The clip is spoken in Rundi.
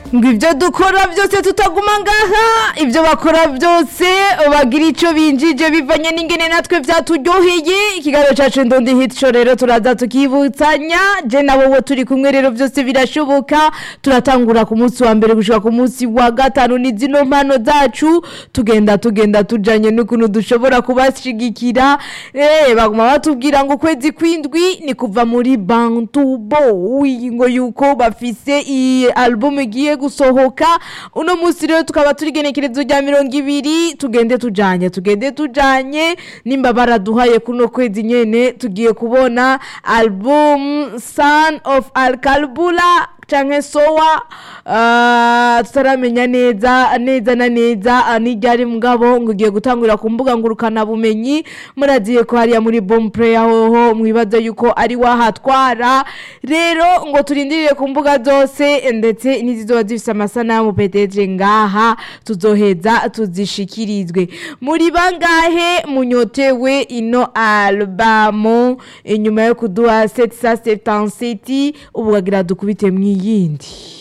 ngo ibyo dukora byose tutaguma ngaha ibyo bakora byose bagira icyo binjije bivanye n'ingene natwe byaturyoheye ikiganiro cyacu ndundi hitsho rero turaza tukibutsanya je na wowe turi kumwe rero byose birashoboka turatangura ku munsi wa mbere gushika ku munsi wa gatanu ni zino mpano zacu tugenda tugenda tujanye n'ukuntu dushobora kubashigikira eh baguma batubwira ngo ukwezi kwindwi ni kuva muri Bantu Boy ngo yuko bafise i album igiye gusohoka uno munsi rero tukaba turi genekerezo rya mirongo ibiri tugende tujanye tugende tujanye nimba baraduhaye kuno kwezi nyene tugiye kubona album Son of Alkalbula canke sowa uh, tutaramenya neza neza na neza uh, n'iryari mugabo ngo ugiye gutangurira ku mbuga ngurukana bumenyi muraziye ko hariya muri bomb player hoho mwibaza yuko ari wahatwara rero ngo turindirire ku mbuga zose ndetse n'izizoba zifise amasanamu petetre ngaha tuzoheza tuzishikirizwe muri bangahe munyotewe ino albamu inyuma yo kuduha 777 ubu bagira dukubite mwiyindi